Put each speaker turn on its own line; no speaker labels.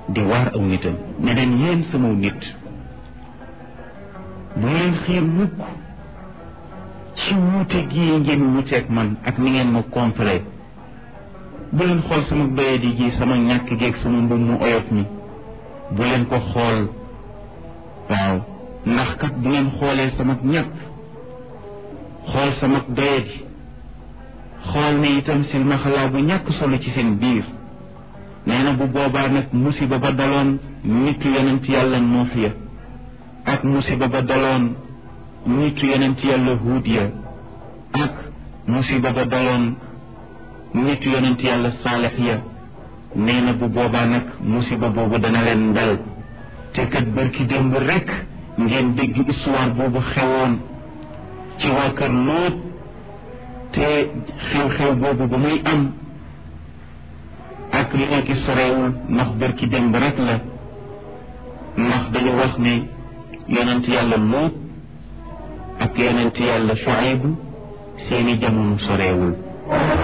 di waar aw nitam ne leen yéen sama nit bu leen xiir mukk ci wuute gii ngeen wuuteeg man ak ni ngeen ma contré bu leen xool sama doyadi gi sama ñàkk geeg sama mbub mu oyof mi bu leen ko xool waaw ndax kat bu ngeen xoolee sama ñàkk xool sama doyadi xool ne itam silmaxalaa bu ñàkk solo ci seen biir nee na bu boobaa nag musiba ba daloon nitu yonent yàlla nuux ya ak musiba ba daloon nitu yonent yàlla huud ya ak musiba ba daloon nitu yonent yàlla saalex ya nee na bu boobaa nag musiba boobu dana leen dal te kat bërki démb rekk ngeen dégg histoire boobu xewoon ci waa kër Lóot te xew-xew boobu ba muy am ak li nekk sorewul ndax bërki démb rek la ndax dañu wax ne yonent yàlla Lóot ak yonent yàlla Shuayb seeni jamono sorewul